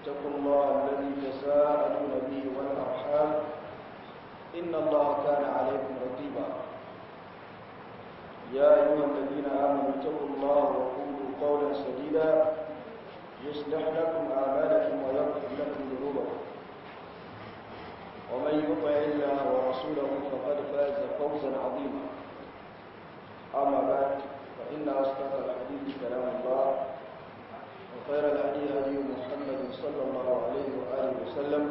اتقوا الله الذي تساءلون به والأرحام إن الله كان عليكم رقيبا يا أيها الذين آمنوا اتقوا الله وقولوا قولا سديدا يصلح لكم أعمالكم ويغفر لكم ذنوبكم ومن يطع الله ورسوله فقد فاز فوزا عظيما أما بعد فإن أصدق الحديث كلام الله وخير الهدي هدي محمد صلى الله عليه وآله وسلم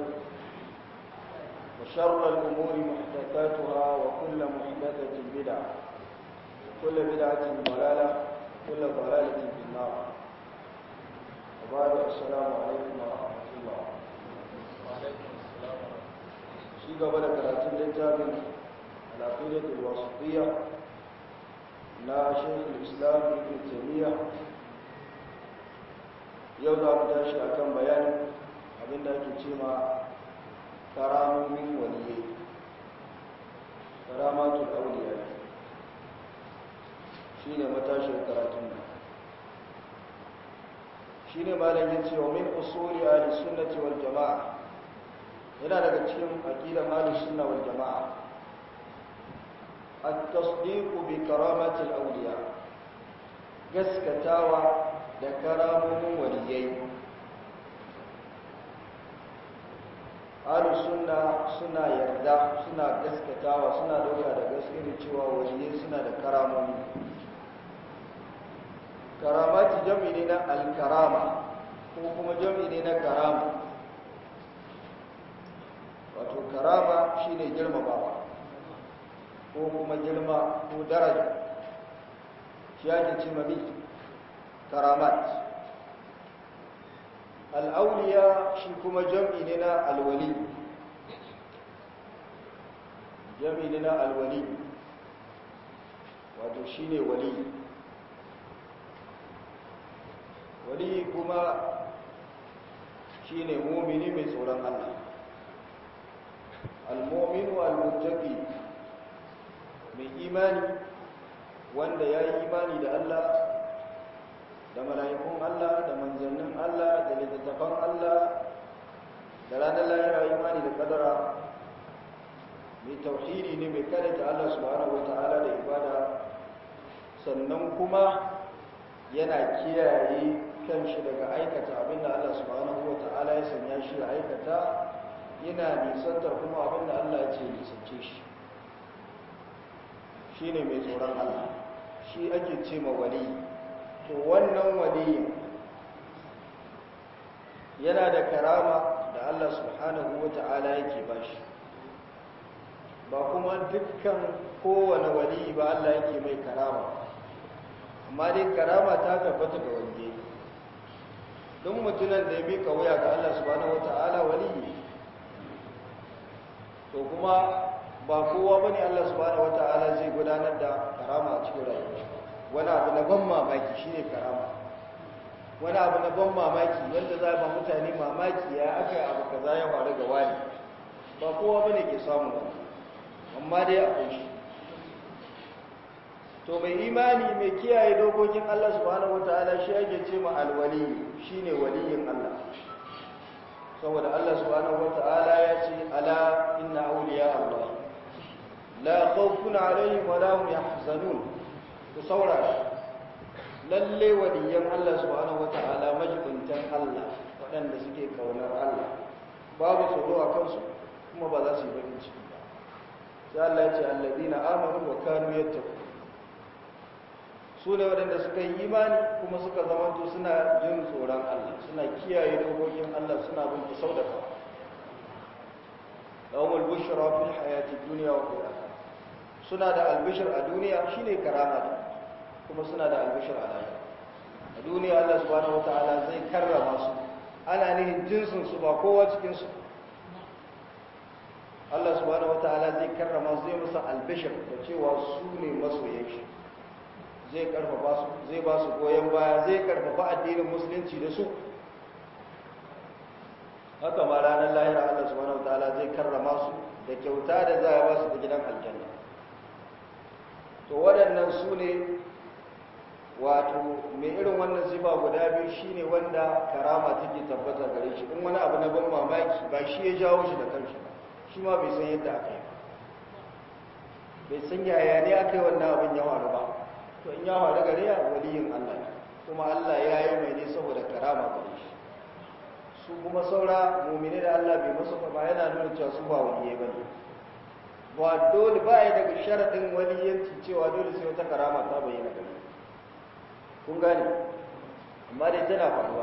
وشر الأمور محدثاتها وكل محدثة بدعة وكل بدعة ضلالة وكل ضلالة في النار وبعد السلام عليكم ورحمة الله وعليكم السلام ورحمة شيء قبل كراتين للتابع العقيدة الواسطية لا شيخ الإسلام ابن تيمية yau za mu tashi a kan bayanin abinda ake ce ma karamomin waliyai karamatul auliya shi ne matashin karatun nan shi ne malamin cewa min usuli ahli sunnati wal jama'a yana daga cikin aqidar ahli sunna wal jama'a at-tasdiq bi karamatil awliya gaskatawa da karamomin waliyai ahlus sunna suna yarda suna gaskatawa suna dauka da gaskiyar cewa waliyai suna da karamomi karamati jami ne na alkarama ko kuma jami ne na karama wato karama shine girmamawa ko kuma girma ko daraja shi ake ce mabi karamat al'auliya shi kuma jam'i ne na alwali jam'i ne na alwali wato shi ne wali wali kuma shi ne momini mai tsoron Allah al-mominu al-muttaqi mai imani wanda ya yi imani da Allah da mala'ikun Allah da manzannin Allah da littattafan Allah da ranar lahira imani da kadara mai tauhidi ne mai ta Allah subhanahu wata'ala da ibada sannan kuma yana kiyaye kanshi daga aikata abinda Allah subhanahu wata'ala ya sanya shi ya aikata yana nisantar kuma abinda Allah ya ce nisance shi shi ne mai tsoron Allah shi ake ce ma wali to wannan wali yana da karama da Allah subhanahu wata'ala yake bashi ba kuma dukkan kowane wali ba Allah yake mai karama amma dai karama ta tabbata ga waliye don mutunan da ya bi wuya ga Allah subhanahu wata'ala wali to kuma ba kowa bane Allah subhanahu wata'ala zai gudanar da karama a cikin rayuwa wani abu na ban mamaki shine karama wani abu na ban mamaki wanda za ba mutane mamaki ya aka yi abu kaza ya faru ga wani ba kowa bane ke samu wani amma dai akwai shi to mai imani mai kiyaye dokokin Allah subhanahu wataala shi ake ce ma alwali shine waliyin Allah saboda Allah subhanahu wataala ya ce ala inna awliya Allah la khawfun alaihim wa la hum yahzanun ku saurara lalle waliyan Allah subhanahu wata'ala majibuntan Allah waɗanda suke kaunar Allah babu tsoro a kansu kuma ba za su yi bakin ciki ba sai Allah ya ce alladina amanu wa kanu yattaqu su ne waɗanda suka yi imani kuma suka zamanto suna jin tsoron Allah suna kiyaye dokokin Allah suna bin sau da kawo lahumul bushra fil hayati dunya wa fil akhirah suna da albishir a duniya shine karama kuma suna da albishir a lahira a duniya Allah subhanahu wataala zai karrama su ana nihin jinsin su ba kowa cikin su Allah subhanahu wataala zai karrama su zai musu albishir da cewa su ne masoyan shi zai karfafa su zai ba su goyon baya zai karfafa addinin musulunci da su haka ma ranar lahira Allah subhanahu wataala zai karrama su da kyauta da za a ba su da gidan aljanna to waɗannan su ne wato mai irin wannan sifa guda biyu shine wanda karama take tabbata gare shi in wani abu na ban mamaki ba shi ya jawo shi da kanshi ba shi ma bai san yadda aka yi bai san yaya ne aka yi wannan abin ya faru ba to in ya faru gare ya waliyin Allah ne kuma Allah ya yi mai ne saboda karama gare shi su kuma saura mumini da Allah bai masu ba yana nuna cewa su ba waliyai ba ne ba dole ba ya daga sharaɗin waliyanci cewa dole sai wata karama ta bayyana gare kun gane amma dai tana faruwa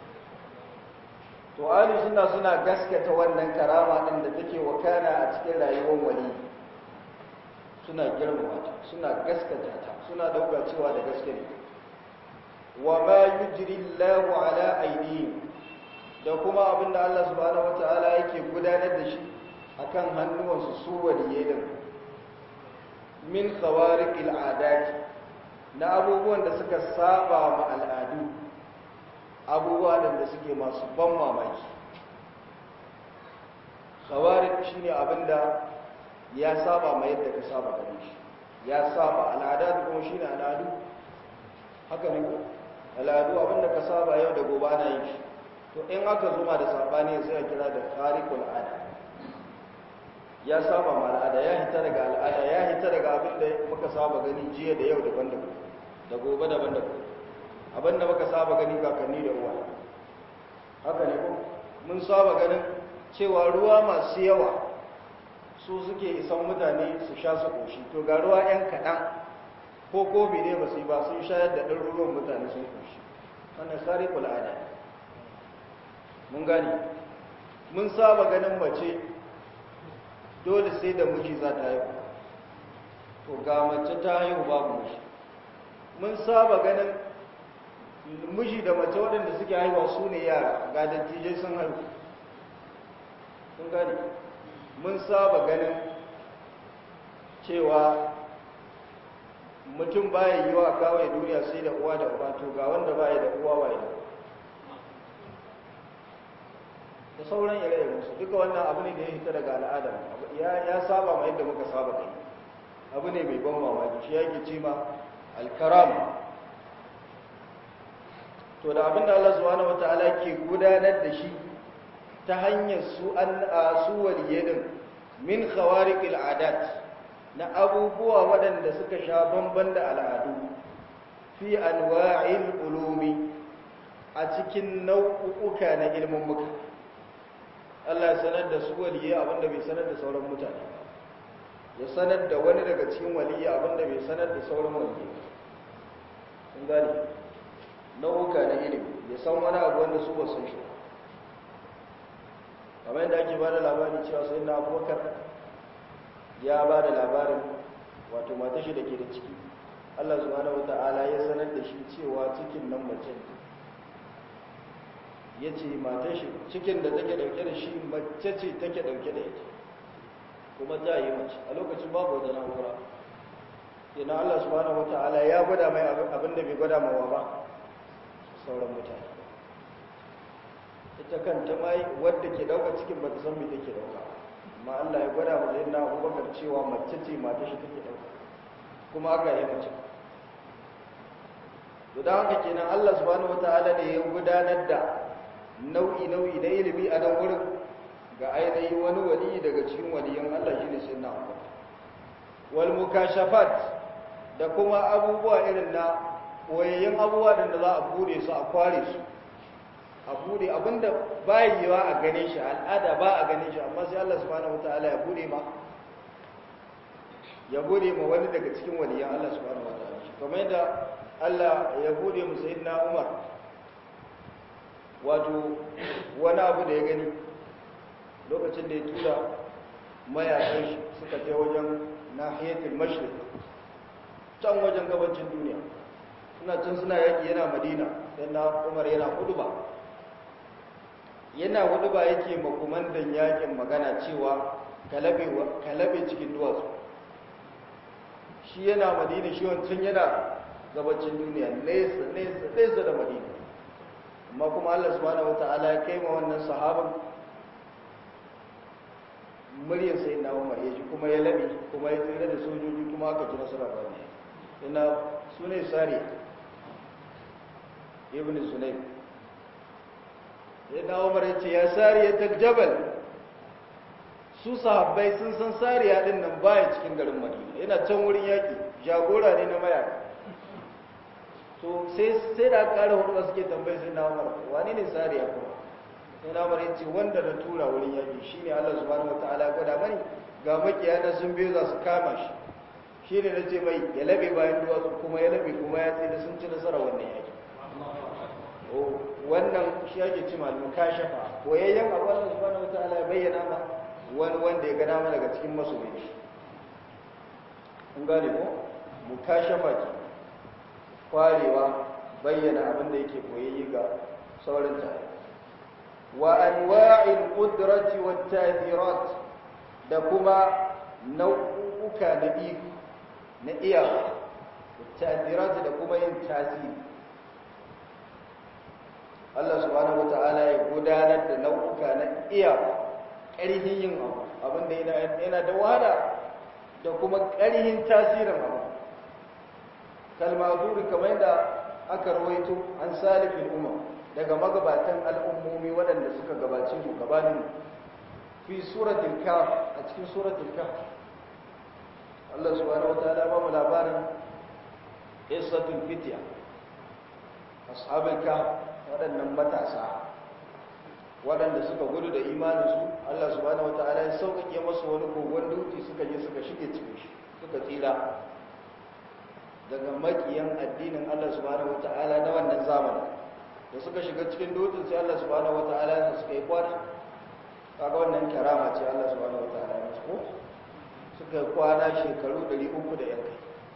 to ahli sunna suna gaskata wannan karama din da take wakana a cikin rayuwar wali suna girmama ta suna gaskata ta suna dauka cewa da gaske ne wa ma yujri Allahu ala aydihim da kuma abinda Allah subhanahu wataala yake gudanar da shi akan hannuwansu su waliyai din min khawariqil adati na abubuwan da suka saba ma al'adu abubuwa da suke masu ban mamaki khawarik shine abinda ya saba ma yadda ka saba gare shi ya saba al'ada kuma shine al'adu haka ne al'adu abinda ka saba yau da gobe ana yin shi to in aka zuma da sabani sai a kira da kharikul ada ya saba ma al'ada ya hita daga al'ada ya hita daga abinda muka saba gani jiya da yau daban-daban da gobe daban-daban abinda muka saba gani kakanni da uwa haka ne ko mun saba ganin cewa ruwa masu yawa su suke isan mutane su sha su koshi to ga ruwa yan kaɗan ko kofi ne ba su yi ba sun shayar da ɗaruruwan mutane sun koshi wannan sari kul'ada mun gane mun saba ganin mace dole sai da miji za ta haihu to ga mace ta haihu babu miji mun saba ganin miji da mace waɗanda suke haihuwa su ne yara ga dattijai sun haihu sun gani mun saba ganin cewa mutum baya yi wa kawai duniya sai da uwa da uba to ga wanda baya da uwa waye da sauran ire su duka wannan abu ne da ya hita daga al'adar ya saba ma yadda muka saba kai abu ne mai ban mamaki shi yake ce ma alkaram to da abinda Allah subhanahu wataala ke gudanar da shi ta hanyar su an su waliyyin min khawariqil adat na abubuwa waɗanda suka sha bamban da al'adu fi anwa'il ulumi a cikin nau'uka na ilmin muka Allah ya sanar da su waliyyi abinda bai sanar da sauran mutane ya sanar da wani daga cikin waliyyi abinda bai sanar da sauran waliyyi sun gane nau'uka na ilimi ya san wani abu wanda su ba sun shi kamar yadda ake ba da labari cewa sai na abubakar ya ba da labarin wato mata shi da ke da ciki allah subhanahu wa ta'ala ya sanar da shi cewa cikin nan mace ya ce mata shi cikin da take dauke da shi mace ce take dauke da ita kuma ta yi mace a lokacin babu wata na'ura kenan allah subhanahu wa ta'ala ya gwada mai abin da bai gwada mawa ba sauran mutane ita kanta mai wadda ke dauka cikin ba ta san me take dauka amma Allah ya gwada mu na Abubakar cewa mace ce mata shi take dauka kuma aka yi mace to dan haka kenan Allah subhanahu wataala ne ya gudanar da nau'i nau'i na ilimi a nan wurin ga ainihin wani wali daga cikin waliyan Allah shine sayyidina Abubakar wal mukashafat da kuma abubuwa irin na wayayyen abubuwa da za a bude su a kware su a bude abinda ba yiwa a gane shi al'ada ba a gane shi amma sai Allah subhanahu wataala ya bude ma ya bude ma wani daga cikin waliyan Allah subhanahu wataala kamar yadda Allah ya bude mu sayyidina Umar wato wani abu da ya gani lokacin da ya tura mayakan shi suka je wajen nahiyatul mashriq can wajen gabacin duniya suna can suna yaki yana madina sai na umar yana huduba yana huduba yake makumandan yakin magana cewa kalabe cikin duwatsu shi yana madina shi wancan yana gabacin duniya nesa nesa nesa da madina amma kuma allah subhanahu wata'ala ya kai ma wannan sahaban muryar sai na umar ya ji kuma ya labi kuma ya tsira da sojoji kuma aka ji nasara ba ne ina su ne sariya ibn sunaym ya dawo mara ce ya sariya ta jabal su sahabbai sun san sariya din nan baya cikin garin madina yana can wurin yaƙi jagora ne na mayaka to sai sai da ƙara hudu suke tambayi sai na umar wani ne sariya kuma sai na umar yace wanda na tura wurin yaƙi shine Allah subhanahu wataala ya gwada mani ga makiya na sun biyo za su kama shi shine na ce mai ya labe bayan duwatsu kuma ya labe kuma ya tsira sun ci nasara wannan yaƙi wannan shi ake ci malamin kashafa koyayyen abu Allah subhanahu wataala ya bayyana ma wani wanda ya gana mana daga cikin masoyi shi kun gane ko mu kashafa ki kwarewa bayyana abin da yake koyayye ga sauran tare wa anwa'il qudrati wat ta'thirat da kuma nau'uka na iko na iya ta'thirat da kuma yin tasiri Allah subhanahu wata'ala ya gudanar da nau'uka na iya ƙarfin yin abu abinda yana da wahala da kuma ƙarfin tasirin abu kalmazuri kamar da aka rawaito an salifin umar daga magabatan al'ummomi waɗanda suka gabace su gabanin fi suratul kaf a cikin suratul kaf Allah subhanahu wata'ala ba mu labarin qissatul fitya ashabul kaf waɗannan matasa waɗanda suka gudu da imaninsu Allah subhanahu wata'ala ya sauƙaƙe masu wani kogon dutse suka je suka shige cikin shi suka tsira daga makiyan addinin Allah subhanahu wata'ala na wannan zamanin da suka shiga cikin dutsen sai Allah subhanahu wata'ala ya suka yi kwana kaga wannan karama ce Allah subhanahu wata'ala ya musu suka yi kwana shekaru 300 da yankai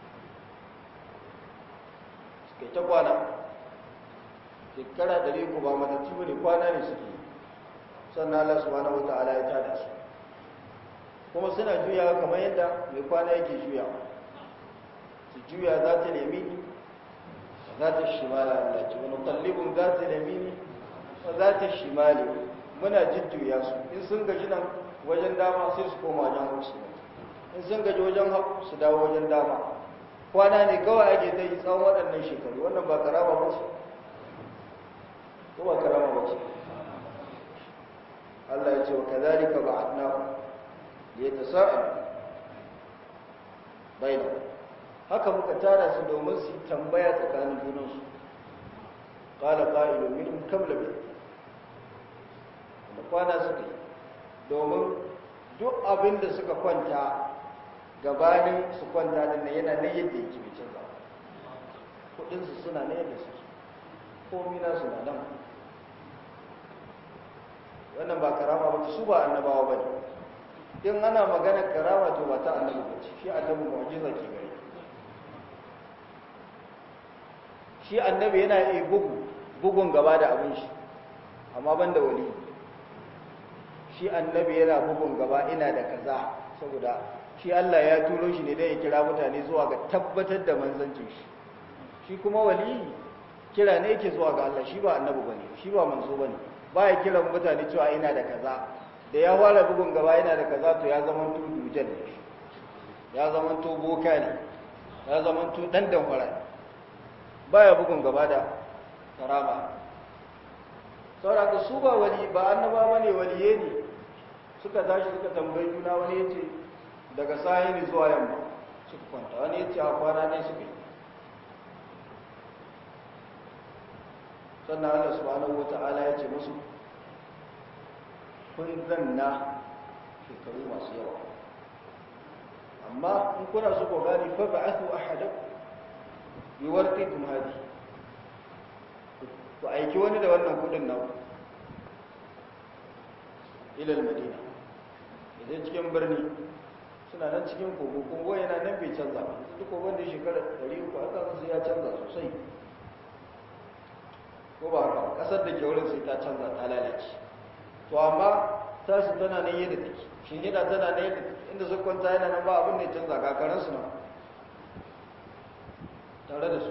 suka yi ta kwana shekara ɗari ku ba matattu bane kwana ne suke sannan Allah subhanahu wata'ala ya tada su kuma suna juyawa kamar yadda mai kwana yake juyawa su juya za ta lemini za ta shimala Allah ce wani kallibin za ta lemini za ta shimali muna jujjuya su in sun gaji nan wajen dama sai su koma wajen hau su in sun gaji wajen hau su dawo wajen dama kwana ne kawai ake ta yi tsawon waɗannan shekaru wannan ba karama ba ce ko ba karama ba ce Allah ya ce wa kazalika ba'atnahu liyatasaalu bainahum haka muka tara su domin su tambaya tsakanin junansu qala qa'ilun minhum kam labi da kwana suka yi domin duk abin da suka kwanta gabanin su kwanta din nan yana nan yadda yake bai canza kudinsu suna nan yadda suke komi na suna nan wannan ba karama ba su ba annabawa ba ne in ana magana karama to ba ta annabi ba ce shi annabi mu'jiza ke gari shi annabi yana iya bugu bugun gaba da abin shi amma ban da wali shi annabi yana bugun gaba ina da kaza saboda shi Allah ya turo shi ne don ya kira mutane zuwa ga tabbatar da manzancin shi shi kuma wali kira ne yake zuwa ga Allah shi ba annabi bane shi ba manzo bane ba ya kira mutane cewa ina da kaza da ya fara bugun gaba yana da kaza to ya zama to dujan ne ya zama to boka ne ya zama to dan damfara baya bugun gaba da karama saboda su ba wali ba annaba bane waliye ne suka tashi suka tambayi juna wani yace daga sahili zuwa yamma suka kwanta wani yace a kwana ne suka yi sannan Allah subhanahu wata'ala ya ce musu kun zanna shekaru masu yawa amma in kuna so ku gani fa ba'athu ahadakum bi warqikum hadi ku aiki wani da wannan kudin nan ila madina idan cikin birni suna nan cikin kogo kogo yana nan bai canza ba duk kogon da shekara 300 aka sai ya canza sosai ko ba haka kasar da ke wurin sai ta canza ta lalace to amma tasu tana nan yadda take shi yana tana nan yadda inda su kwanta yana nan ba abin da ya canza kakarar su nan tare da su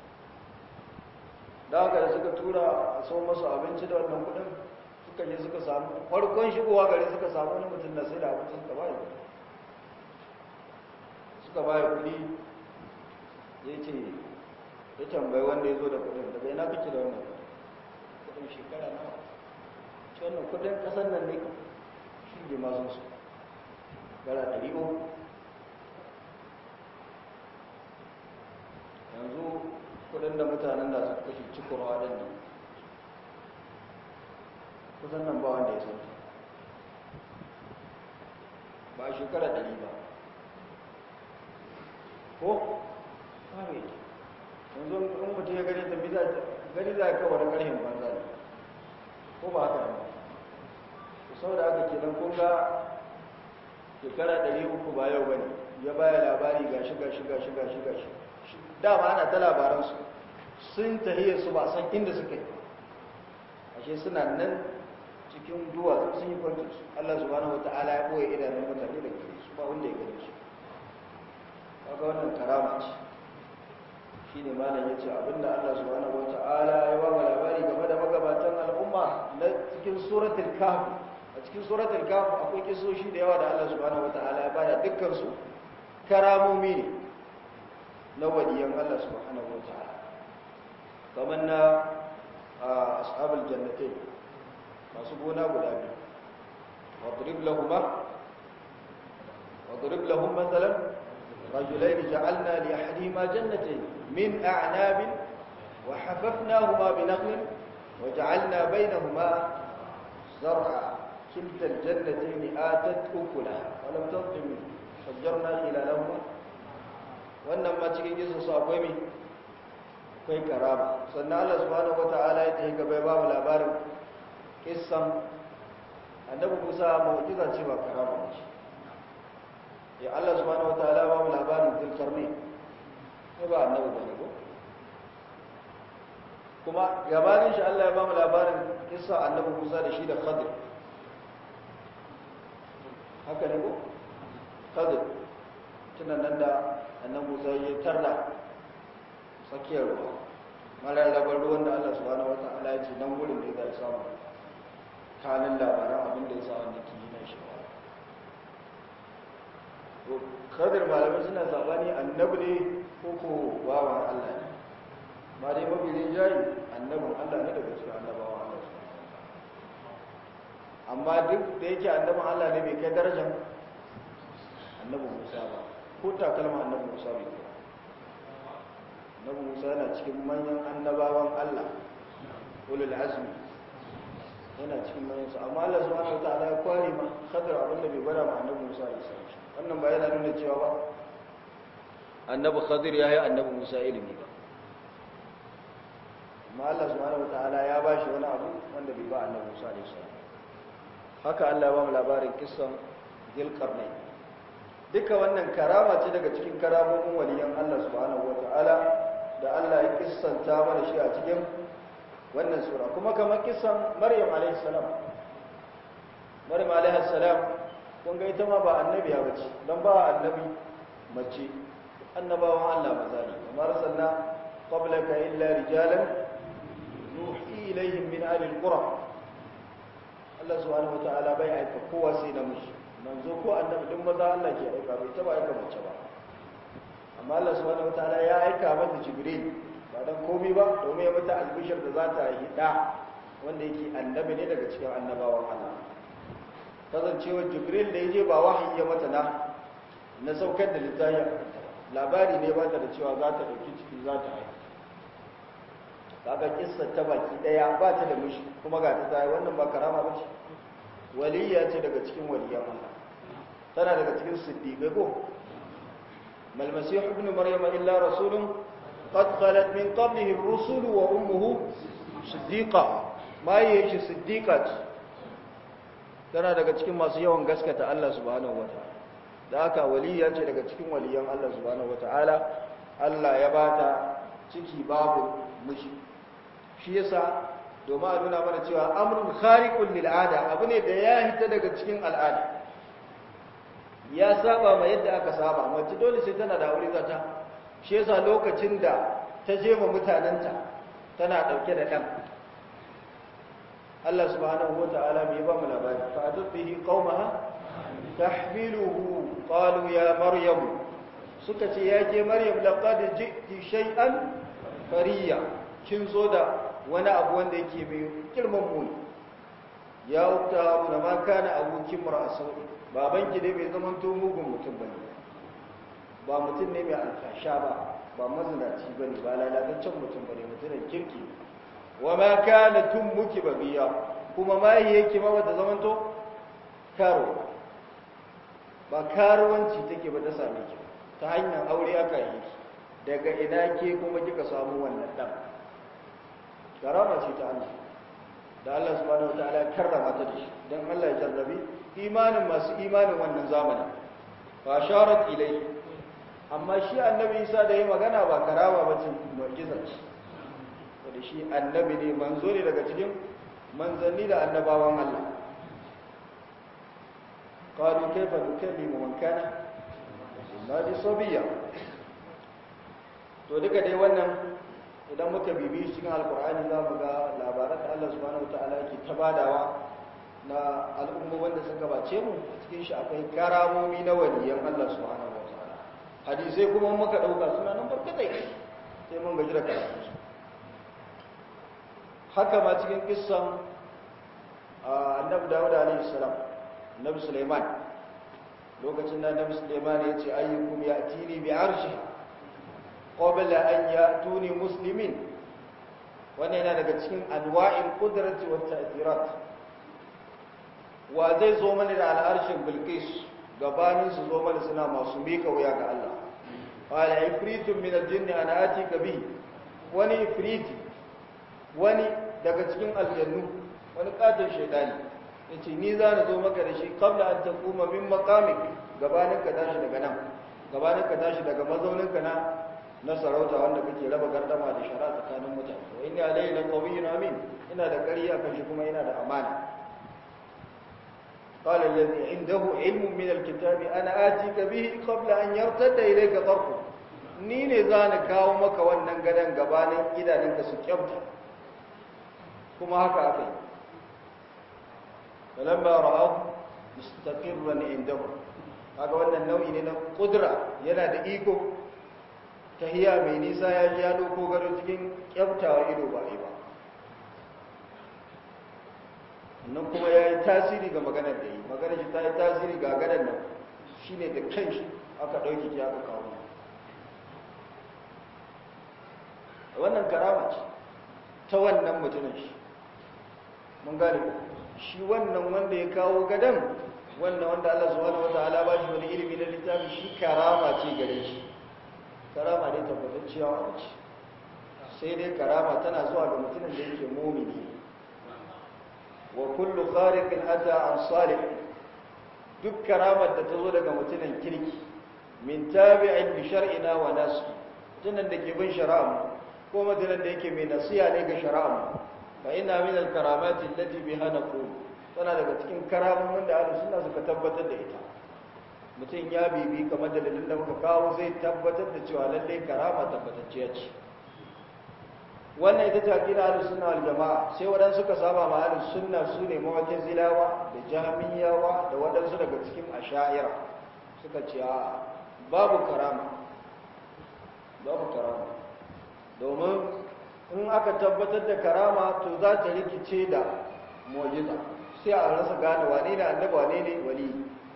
da haka da suka tura a sau masu abinci da wannan kudin suka je suka samu farkon shigowa gari suka samu wani mutum da sai da abinci suka bayi suka bayi kudi ya ce ya tambayi wanda ya zo da kudin daga ina ina kake da wannan kudin shekara nawa ce wannan kudin kasar nan ne shi ne masu su gara ɗari uku yanzu kudin da mutanen da suka kashe cikurwa ɗin nan kusan nan ba wanda ya san ba a shekara ɗari ba ko? kare yanzu in mutum ya gani tafi gani za ka wani ƙarfin banza ne ko ba haka ne ku sau da aka kenan kun ga shekara ɗari uku ba yau ba ne ya baya labari ga shiga shiga shiga shiga shi dama ana ta labaransu sun tahiyar su ba san inda suka yi ashe suna nan cikin duwatsu sun yi kwanci su Allah subhanahu wata'ala ya ɓoye idanun mutane da gare su ba wanda ya gane su kaga wannan karama ce shi ne malam ya ce abinda Allah subhanahu wata'ala ya ba mu labari game da magabatan al'umma na cikin suratul kahf a cikin suratul kahf akwai kisoshi da yawa da Allah subhanahu wata'ala ya bada dukkan su karamomi ne na waliyan Allah subhanahu wata'ala kamar na ashabul jannatain masu gona guda biyu wadrib lahuma wadrib lahum mathalan رجلين جعلنا لأحدهما جنتين من أعناب وحففناهما بنخل وجعلنا بينهما زرعا كلتا الجنتين آتت أكلها ولم تظلم فجرنا خلالهما wannan ma cikin kisa su akwai mai kai karama sannan Allah subhanahu wata'ala ya tafi gaba ya ba mu labarin kissan annabi Musa mu'jiza ce ba karama ce ya Allah subhanahu wataala ba mu labarin zulkarni ne ba annabi bane ko kuma gabanin shi Allah ya ba mu labarin kissa annabi Musa da shi da Khadir haka ne ko Khadir tunan nan da annabi Musa ya tarda tsakiyar ruwa mararrabar ruwan da Allah subhanahu wataala ya ce nan gurin da ya samu kanin labaran abin da ya sa wanda ke yi na shi kadar malamai suna sabani annabi ne ko ko bawan Allah ne ma dai mafi rinjayi annabin Allah ne daga cikin annabawan Allah amma duk da yake annabin Allah ne bai kai darajar annabi Musa ba ko takalma annabi Musa bai kai annabi Musa yana cikin manyan annabawan Allah ulul azmi yana cikin manyan su amma Allah subhanahu wataala ya kware ma khadar abinda bai gwada ma annabi Musa ya sai wannan ba yana nuna cewa ba annabi khadir ya yi annabi musa ilimi ba amma Allah subhanahu wataala ya ba shi wani abu wanda bai ba annabi musa alaihi salam haka Allah ya ba mu labarin kissan zilqarnain duka wannan karama ce daga cikin karamomin waliyan Allah subhanahu wataala da Allah ya kissanta mana shi a cikin wannan sura kuma kamar kissan maryam alaihi salam maryam alaihi salam kun ga ita ma ba annabiya bace dan ba annabi mace annabawan Allah maza ne kamar sanna qablaka illa rijalan nuhi ilaihim min ahli alqura Allah subhanahu wataala bai aika kowa sai namiji manzo ko annabi din maza Allah ke aika bai taba aika mace ba amma Allah subhanahu wataala ya aika mata jibril ba dan komai ba domin ya mata albishir da za ta yi da wanda yake annabi ne daga cikin annabawan Allah kasancewar jibril da ya je ba wahayi ya mata na na saukar da littafi labari ne ba ta da cewa za ta ɗauki ciki za ta haihu kaga kissa ta baki ɗaya ba ta da mishi kuma ga ta tsaye wannan ba karama ba ce waliya ce daga cikin waliyan Allah tana daga cikin siddiqai ko mal masih ibn maryama illa rasulun qad khalat min qablihi ar-rusul wa ummuhu siddiqa ma yashi siddiqat tana daga cikin masu yawan gaskata Allah subhanahu wataala da haka waliya ce daga cikin waliyan Allah subhanahu wataala Allah ya bata ciki babu mishi shi yasa domin a nuna mana cewa amrun khariqun lil ada abu ne da ya hita daga cikin al'ada ya saba ma yadda aka saba mace dole sai tana da aure zata shi yasa lokacin da ta je ma mutananta tana dauke da dan Allah subhanahu wataala bai ba mu labari fa atbihi qaumaha tahmiluhu qalu ya maryam suka ce ya ke maryam laqad ji'ti shay'an fariya kin zo da wani abu wanda yake mai girman muni ya wuta abu da ma kana abokin mar'asu babanki dai bai zama to mugun mutum bane ba mutum ne mai alfasha ba ba mazinaci bane ba lalataccen mutum bane mutumin kirki wa ma kana tummuki babiya kuma ma yake ma bata zama to karo ba karuwanci take ba ta same ki ta hanyar aure aka yi ki daga ina ke kuma kika samu wannan dan karama ce ta Allah da Allah subhanahu wataala ya karrama ta da shi dan Allah ya jarrabi imanin masu imanin wannan zamanin fa sharat ilai amma shi annabi Isa da yi magana ba karama ba ce mu'jiza ce wanda shi annabi ne manzo ne daga cikin manzanni da annabawan Allah قالوا كيف نكلم من كان النادي صبيا to duka dai wannan idan muka bibi cikin alkur'ani za mu ga labaran da Allah subhanahu wataala yake ta badawa na al'ummomin da suka bace mu cikin shi akwai karamomi na waliyan Allah subhanahu wataala hadisai kuma muka dauka suna nan barkatai sai mun gaji da karatu haka ma cikin kissan annabi Dawud alaihi salam annabi Sulaiman lokacin da annabi Sulaiman ya ce ayyukum ya'tini bi arshiha qabla an ya'tuni muslimin wannan yana daga cikin anwa'il qudrati wat ta'thirat wa zai zo mana da al'arshin bilqis gabanin su zo mana suna masu mika wuya ga Allah qala ifritun min al-jinn ana atika bi wani ifriti wani daga cikin aljannu wani katon shaytani yace ni za na zo maka da shi qabla an taquma min maqamik gabanin ka tashi daga nan gabanin ka tashi daga mazauninka na na sarauta wanda kake raba gardama da shara tsakanin mutane wa inna alayhi laqawiyyun amin ina da ƙarya kan shi kuma ina da amana qala alladhi indahu ilmun min alkitabi ana atika bihi qabla an yartadda ilayka tarfu ni ne za na kawo maka wannan gadan gabanin idanunka su kyamta kuma haka aka yi falamma ra'ahu mustaqirran indahu kaga wannan nau'i ne na kudura yana da iko tahiya mai nisa ya ji ya doko gado cikin kyaftawa ido ba ba nan kuma ya yi tasiri ga maganar da yi maganar shi ta yi tasiri ga gadon nan shi ne da kan shi aka ɗauki ki aka kawo wannan karama ce ta wannan mutumin shi mun gane ko shi wannan wanda ya kawo gadon wannan wanda Allah subhanahu wataala ba shi wani ilimi na littafi shi karama ce gare shi karama ne tabbatacciya wa ce sai dai karama tana zuwa ga mutumin da yake mumini wa kullu khariqin ata an salih duk karamar da ta zo daga mutumin kirki min tabi'in bi shar'ina wa nasu tunan da ke bin shari'a ko mutumin da yake mai nasiya ne ga shari'a fa inna min al-karamati allati biha naqul tana daga cikin karamomin da ahlus sunna suka tabbatar da ita mutum ya bibi kamar da dalilin da muka kawo zai tabbatar da cewa lallai karama tabbatacciya ce wannan ita ce aqida ahlus sunna wal jamaa sai wadan suka saba ma ahlus sunna sune mawakin zilawa da jahmiyawa da wadansu daga cikin asha'ira suka ce a babu karama babu karama domin in aka tabbatar da karama to za ta rikice da mu'jiza sai a rasa gane wane ne annabi wane ne wali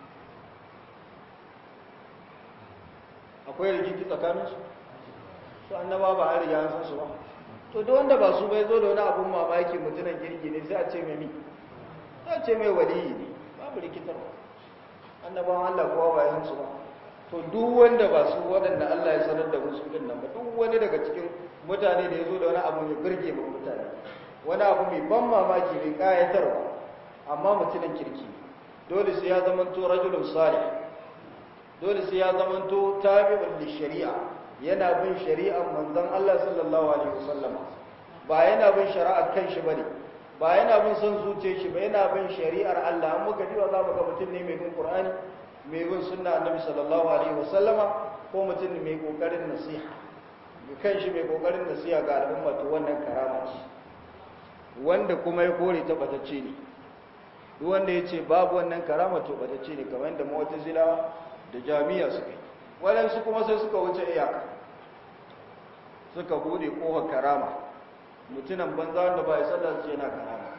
akwai rikici tsakaninsu su annaba ba an riga san su ba to da wanda ba su bai zo da wani abun mamaki mutunan kirki ne sai a ce mai mi sai a ce mai waliyi ne babu rikitarwa annabawan Allah kowa ba yan su ba to duk wanda ba su waɗanda Allah ya sanar da musu din nan ba duk wani daga cikin mutane da ya zo da wani abu mai birge ba mutane wani abu mai ban mamaki mai kayatarwa amma mutunan kirki dole sai ya zama to rajulun salih dole sai ya zamanto tabi'un li shari'a yana bin shari'ar manzon Allah sallallahu alaihi wasallam ba yana bin shari'ar kanshi bane ba yana bin son zuciyar shi ba yana bin shari'ar Allah an muka diwa za mu ga mutum ne mai bin Qur'ani mai bin sunna annabi sallallahu alaihi wasallama ko mutum ne mai kokarin nasiha mai kanshi mai kokarin nasiha ga al'umma to wannan karama ce wanda kuma ya kore ta batacce ne duk wanda ya ce babu wannan karama to batacce ne kamar yadda mu'tazilawa da jami'a suka yi waɗansu kuma sai suka wuce iyaka suka bude ƙofar karama mutunan banza wanda ba ya sallah su yana karama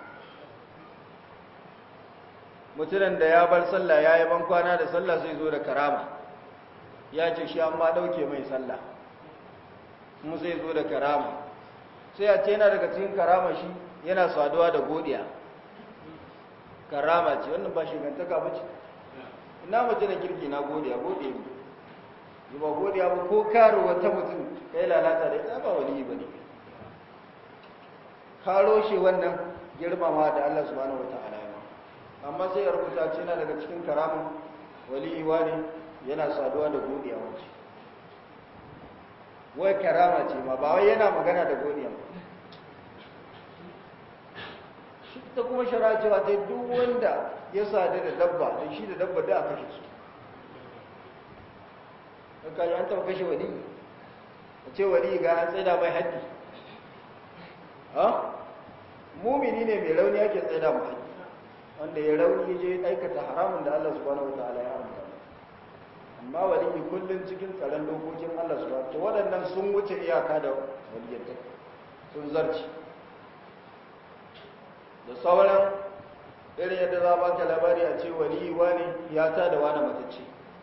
mutunan da ya bar sallah ya yi ban kwana da sallah sai zo da karama ya ce shi amma ɗauke mai sallah kuma sai zo da karama sai a ce yana daga cikin karama shi yana saduwa da godiya karama ce wannan ba shigantaka ba ce ina mace da kirki na godiya godiya ne yi ba godiya ba ko karo wata mutum kai lalata da ita ba wani ba ne karo shi wannan girmama da Allah subhanahu wata'ala ya amma sai ya rubuta ce yana daga cikin karamin waliwa ne yana saduwa da godiya wace wai karama ce ma ba wai yana magana da godiya ba shi ta kuma shara cewa ta duk wanda ya sadu da dabba da shi da dabba da a kashe su haka yi an taɓa kashe wali a ce wali ga an tsaida mai haddi ha mumini ne mai rauni ake tsaida mai haddi wanda ya rauni ya je aikata haramun da Allah subhanahu wa ta'ala ya haramta amma waliyi kullum cikin tsaron dokokin Allah subhanahu wa waɗannan sun wuce iyaka da waliyyanta sun zarci da sauran irin yadda za ba ka labari a ce waliyi wani ya ta da wani matacce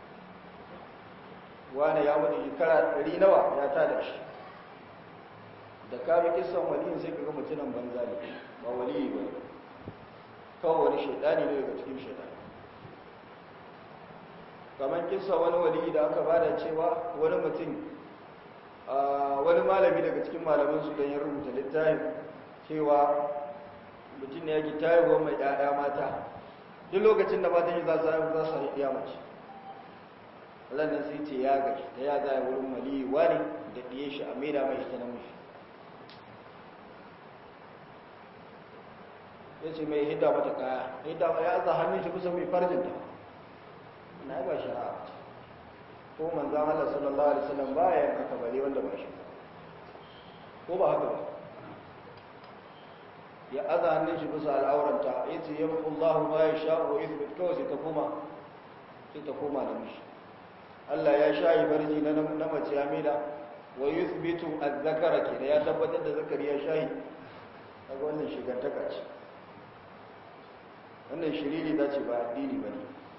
wani ya mutu shekara ɗari nawa ya ta da shi da kame kisan waliyin sai kaga mutunan banza ne ba waliyi ba kawai wani shaidani ne daga cikin shaidani kamar kisa wani waliyi da aka bada cewa wani mutum wani malami daga cikin malaman su don ya rubuta littafin cewa mutum ne ya ki tayarwa mai ɗaya mata duk lokacin da matan yi za su haifu za su haifu ya mace nan sai ce ya gaji da ya zaya wurin waliyi wani da ɗiye shi a maida mai ita na mushi ya ce mai hidda mata kaya hidda ya za hannun shi kusa mai farjinta na ba shari'a ko manzan Allah sallallahu alaihi wasallam ba ya yanka kabari wanda ba shi ko ba haka ba ya aza hannun shi bisa al'auranta ya ce ya muku Allah ma ya sha wa izbit kawai sai ta koma sai ta koma da mishi Allah ya sha yi barji na na mace ya mida wa yuthbitu az-zakara ke da ya tabbatar da zakari ya shayi kaga wannan shigantaka ce wannan shiriri ta ce ba addini bane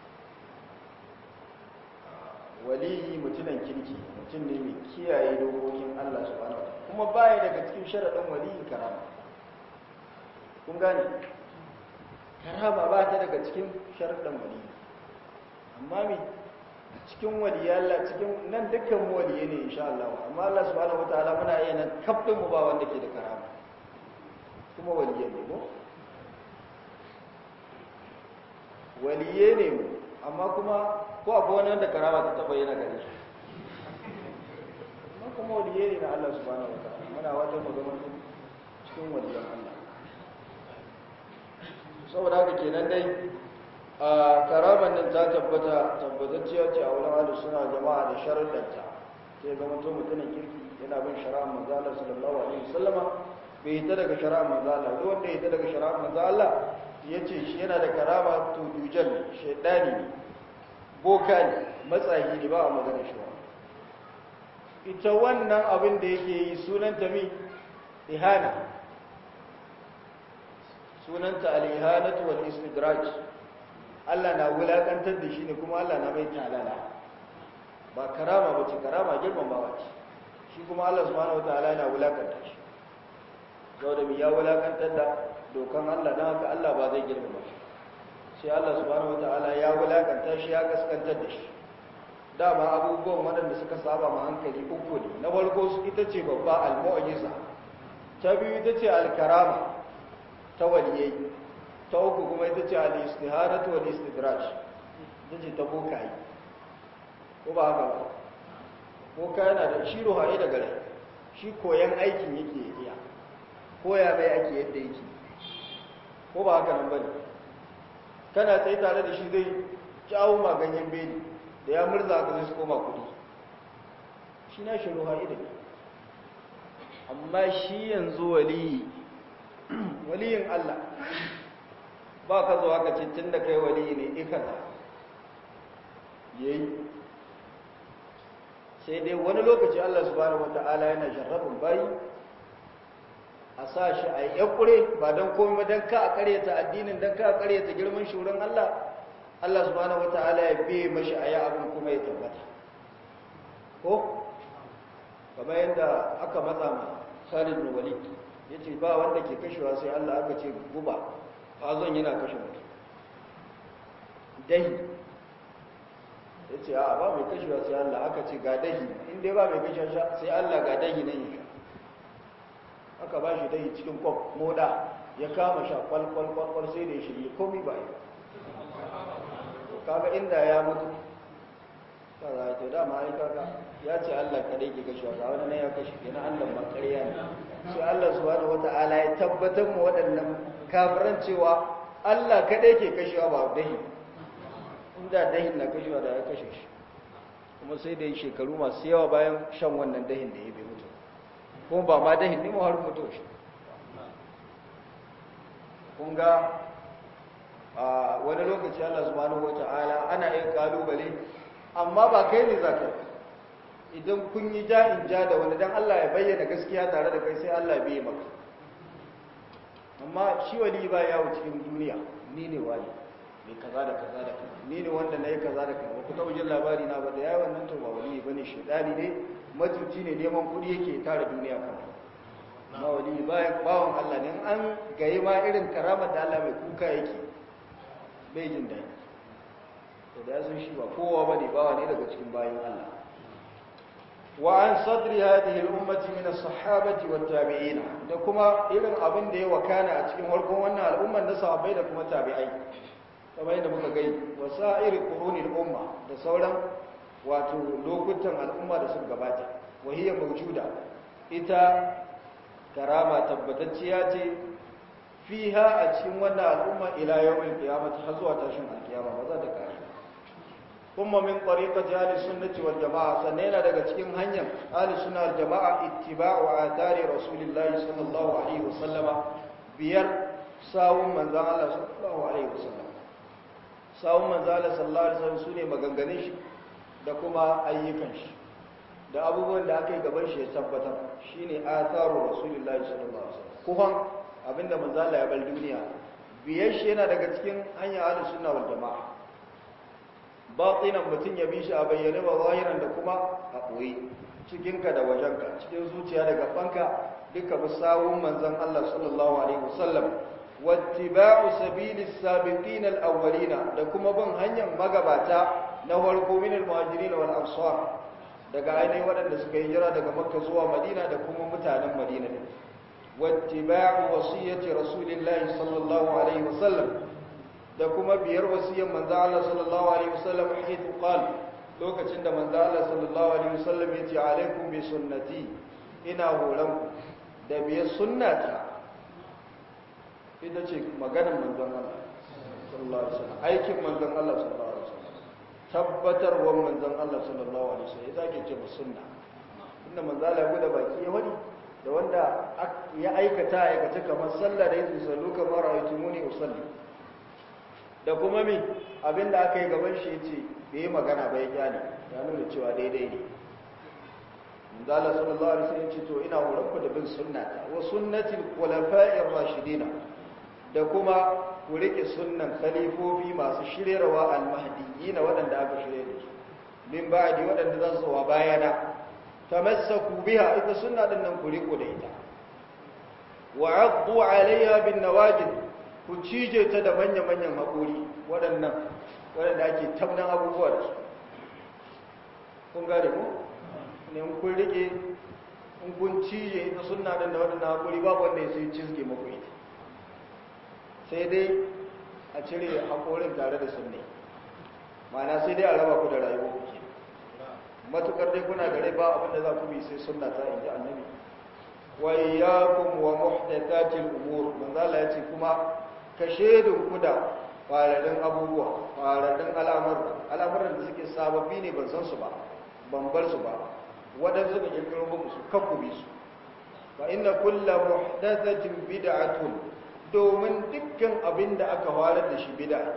waliyi mutunan kirki mutum ne mai kiyaye dokokin Allah subhanahu wa kuma baya daga cikin sharaɗin waliyin karama kun gane karama ba ta daga cikin sharaɗin waliyi amma me cikin waliya Allah cikin nan dukkan mu waliye ne insha Allah amma Allah subhanahu wataala muna iya nan kafin mu ba wanda ke da karama kuma waliye ne mu waliye ne mu amma kuma ko akwai wani wanda karama ta taba yana gare shi amma kuma waliye ne na Allah subhanahu wa ta'ala muna wata magana cikin waliyan Allah saboda haka kenan dai a karaman nan ta tabbata tabbatacciya ce a wurin ahlus suna jama'a da sharuɗanta sai ga mutum mutumin kirki yana bin shari'ar manzo Allah sallallahu alaihi wasallama bai hita daga shari'ar manzo Allah duk wanda ya hita daga shari'ar manzo Allah yace shi yana da karama to dujal shaydani ne boka ne matsayi ne ba a magana shi ba ita wannan abin da yake yi sunanta mi ihana sunanta al-ihanatu wal istidraj Allah na wulakantar da shi ne kuma Allah na mai talala ba karama ba ce karama girmamawa ce shi kuma Allah subhanahu wataala yana wulakanta shi saboda mi ya wulakantar da dokan Allah don haka Allah ba zai girmama shi sai Allah subhanahu wataala ya wulakanta shi ya kaskantar da shi dama abubuwan waɗanda suka saba ma hankali uku ne na farko ita ce babba al-mu'jiza ta biyu ita ce al-karama ta waliyai ta uku kuma ita ce al-istiharatu wal istidraj ita ce ta bokayi ko ba haka ba boka yana da shi ruhaye da gare shi koyan aikin yake iya koya mai ake yadda yake ko ba haka nan bane kana tsaye tare da shi zai jawo maganyen beni da ya murza ka zai su koma kudi shi na shi ruha idan amma shi yanzu waliyi waliyin Allah ba ka zo haka cikin da kai waliyi ne ikaza yayi sai dai wani lokaci Allah subhanahu wata'ala yana jarrabin bayi a sa shi a yi kure ba don komai don ka a karyata addinin don ka a karyata girman shurin Allah Allah subhanahu wata'ala ya biye mashi a yi abin kuma ya tabbata ko kamar yadda aka matsa ma Khalid bin Walid yace ba wanda ke kashewa sai Allah aka ce guba azon yana kashe mutum dahi yace a ba mai kashewa sai Allah aka ce ga dahi in dai ba mai kashewa sai Allah ga dahi nan ya aka ba shi dahi cikin kwaf moda ya kama sha kwalkwal kwalkwal sai da ya shirye komi ba yi kaga inda ya mutu kaza to dama ai kaga ya ce Allah kadai ke kashewa ga wani ne ya kashe kenan Allah ma ƙarya ne sai Allah subhanahu wata'ala ya tabbatar mu waɗannan kafiran cewa Allah kadai ke kashewa ba dahi inda dahin na kashewa da ya kashe shi kuma sai da yi shekaru masu yawa bayan shan wannan dahin da ya bai mutu kuma ba ma dahin ne mu har mutu shi kun ga a wani lokaci Allah subhanahu wata'ala ana yin kalubale amma ba kai ne za ka idan kun yi ja in ja da wani dan Allah ya bayyana gaskiya tare da kai sai Allah bai maka amma shi wali ba yawo cikin duniya ni ne wali mai kaza da kaza da kaza ni ne wanda na yi kaza da kaza ku taɓa jin labari na ba da yayi wannan to ba wali bane shedani ne matuci ne neman kuɗi yake tara duniya kan amma wali bayan bawon Allah ne an gayi ma irin karamar da Allah mai kuka yake bai jin daɗi to da ya san shi ba kowa bane bawa ne daga cikin bayan Allah wa an sadri hadhihi al-ummati min as-sahabati wat-tabi'in da kuma irin abin da ya wakana a cikin harkon wannan al'umman na sahabbai da kuma tabi'ai kamar yadda muka gai wasa'ir qurunil umma da sauran wato lokutan al'umma da suka gabata wahiya mawjuda ita karama tabbatacciya ce fiha a cikin wannan al'umma ila yawmil qiyamah har zuwa tashin alkiyama ba za ta kare kuma min tariqati ahli sunnati wal jamaa sannan yana daga cikin hanyar ahli sunna wal jamaa ittiba'u athari rasulillahi sallallahu alaihi wasallama biyar sawun manzon Allah sallallahu alaihi wasallam sawun manzon Allah sallallahu alaihi wasallam sune maganganun shi da kuma ayyukan shi da abubuwan da aka yi gaban shi ya tabbatar shine atharu rasulillahi sallallahu alaihi wasallam kuhan abinda manzon Allah ya bar duniya biyar shi yana daga cikin hanyar ahli sunna wal jamaa batinan mutum ya bi shi a bayyane ba zahiran da kuma a ɓoye cikinka da wajenka cikin zuciya da gabanka duka musawun manzon Allah sallallahu alaihi wasallam wattiba'u sabilis sabiqin al-awwalina da kuma bin hanyar magabata na farko min al-muhajirin wal ansar daga ainihin waɗanda suka hijira daga makka zuwa madina da kuma mutanen madina ne wattiba'u wasiyyati rasulillahi sallallahu alaihi wasallam da kuma biyar wasiyyar manzo Allah sallallahu alaihi wasallam haythu qala lokacin da manzo Allah sallallahu alaihi wasallam ya ce alaikum bi sunnati ina horon ku da biyar sunnata ita ce maganar manzon Allah sallallahu alaihi wasallam aikin manzon Allah sallallahu alaihi wasallam tabbatarwar manzon Allah sallallahu alaihi wasallam ita ke ce sunna inda manzo Allah ya guda baki ya wani da wanda ya aikata aikata kamar sallah da yin sallu kamar ra'aytumuni usalli da kuma mi abinda aka yi gaban shi yace bai yi magana ba ya kyale ya nuna cewa daidai ne Manzala sallallahu alaihi wasallam yace to ina horon ku da bin sunnata wa sunnatil khulafa'ir rashidin da kuma ku rike sunnan khalifofi masu shiryarwa al-mahdiyyin waɗanda aka shirye da su min ba'di waɗanda za su wa bayana tamassaku biha ita sunna din nan ku riko da ita wa 'addu 'alayha bin nawajid ku cije ta da manya-manyan haƙori waɗannan waɗanda ake tabnan abubuwa da su kun gane ku ne kun rike in kun cije ita suna ɗan da waɗannan haƙori babu wanda ya sai cizge muku ita sai dai a cire haƙorin tare da sunne ma'ana sai dai a raba ku da rayuwa ku ke matukar dai kuna da rai ba abinda za ku bi sai sunna ta inji annabi wa iyyakum wa muhdathatil umur manzo Allah ya ce kuma ka shedin ku da fararen abubuwa fararen al'amuran al'amuran da suke sababbi ne ban san su ba ban bar su ba waɗansu suka kirkiro muku su kan ku bi su fa inna kulla muhdathatin bid'atun domin dukkan abin da aka warar da shi bid'a